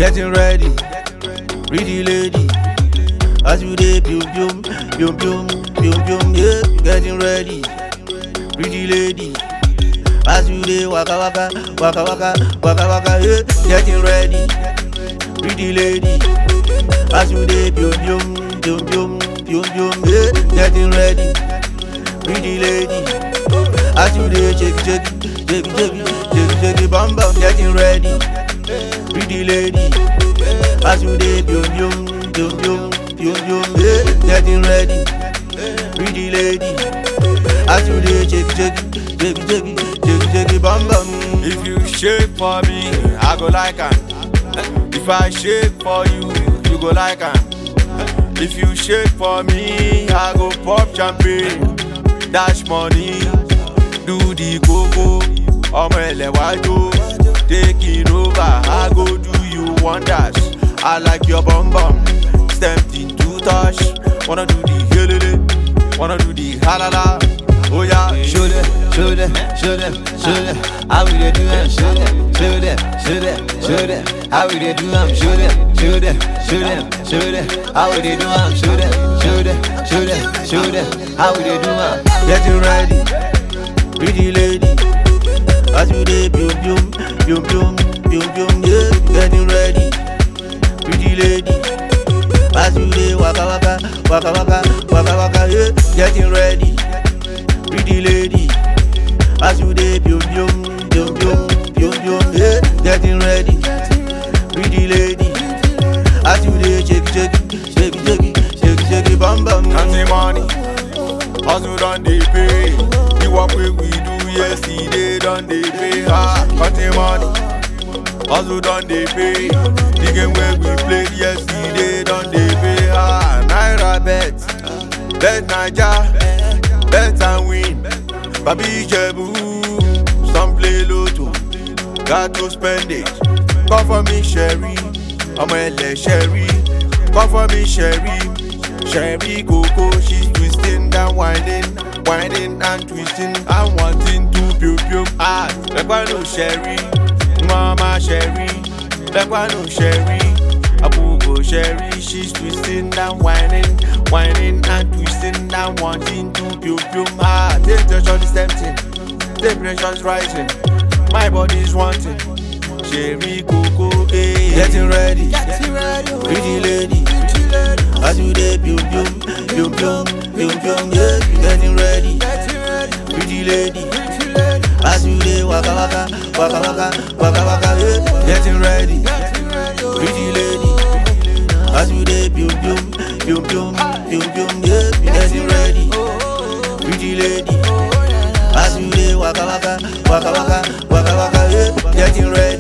getting ready. Pretty lady, as you dey pium pium, pium pium, pium pium, yeah, getting ready. Pretty lady, as you dey waka waka, waka waka, waka waka, yeah, getting ready. Pretty lady, as you dey pium pium, pium pium, pium pium, yeah, getting ready. Pretty lady, as you dey shake shake, shake shake, shake shake, bum bum, getting ready. Pretty lady, as you dey pium pium, pium pium, pium pium, yeah, getting ready. Pretty lady, as you dey shake shake, shake shake, shake shake, bum bum. If you shake for me, I go like am. If I shake for you, you go like am. If you shake for me, I go pop champagne, dash money, do the koko, ọmọ ẹlẹ́wàjò, take it over, I go do you wonders. I like your bum bum, stamped in two touch, wanna do the helele, wanna do the halala, oh yeah. Show them, show them, show them, show them how we dey do am. Show them, show them, show them, show them how we dey do am. Show them, show them, show them, show them how we dey do am. Show them, show them, show them, show them how we dey do am. getting ready. Pretty lady, as you dey pium pium, pium pium, pium pium, yeah, getting ready. Pretty lady, as you dey waka waka, waka waka, waka waka, yeah, getting ready. Pretty lady, as you dey pium pium, pium pium, pium pium, yeah, getting ready. Pretty lady, as you dey shake shake, shake shake, shake shake, bum bum. counting money. Hustle done dey pay. The work wey we do yesterday done dey pay. Ah, counting money. Hustle done dey pay. The game wey we played yesterday done dey pay. Ah, Naira bet, bet Naija, bet and win. Babi Ijebu, some play lotto, got to spend it. Come for me, Sherry, ọmọ ẹlẹ Sherry, come for me, Sherry. Sherry Coco, she's twisting and winding, winding and twisting and wanting to pew pew. Ah, Lekwa no Sherry, Mama Sherry, Lekwa no Sherry, Abugo Sherry, she's twisting and winding, winding and twisting and wanting to pew pew. Ah, temptation is tempting, temperature's rising, my body's wanting. Sherry Coco, eh. Getting ready, pretty lady. As you dey pium pium, pium pium, pium pium, yeah, getting ready. Pretty lady, as you dey waka waka, waka waka, waka waka, yeah, getting ready. Pretty lady, as you dey pium pium, pium pium, pium pium, yeah, getting ready. Pretty lady, as you dey waka waka, waka waka, waka waka, yeah, getting ready.